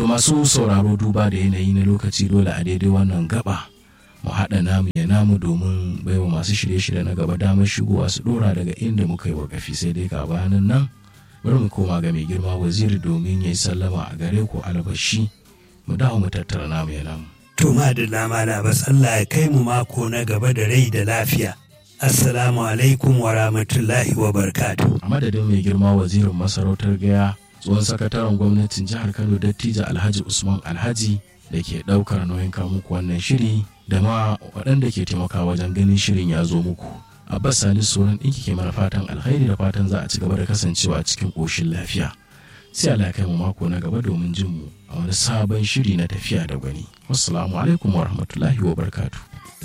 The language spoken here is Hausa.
to masu sauraro duba da yanayi na lokaci dole a daidai wannan gaba mu haɗa namu ya namu domin baiwa masu shirye-shirye na gaba damar shigowa su ɗora daga inda muka yi wakafi sai dai ka bayanan nan bari mu koma ga mai girma waziri domin ya yi sallama a gare ku albashi mu dawo mu tattara namu ya namu. To madalla mala bas Allah ya kai mu mako na gaba da rai da lafiya. Assalamu alaikum wa rahmatullahi wa barkatu. A madadin mai girma wazirin masarautar gaya tsohon sakataren gwamnatin jihar Kano dattijo Alhaji Usman Alhaji da ke ɗaukar nauyin muku wannan shiri da ma waɗanda ke taimaka wajen ganin shirin ya zo muku. Abbas Salisu sauran ɗinki ke mana fatan alkhairi da fatan za a ci gaba da kasancewa cikin ƙoshin lafiya. Sai Allah ya kai mu mako na gaba domin jin mu a wani sabon shiri na tafiya da gwani. Wassalamu alaikum wa rahmatullahi wa barkatu.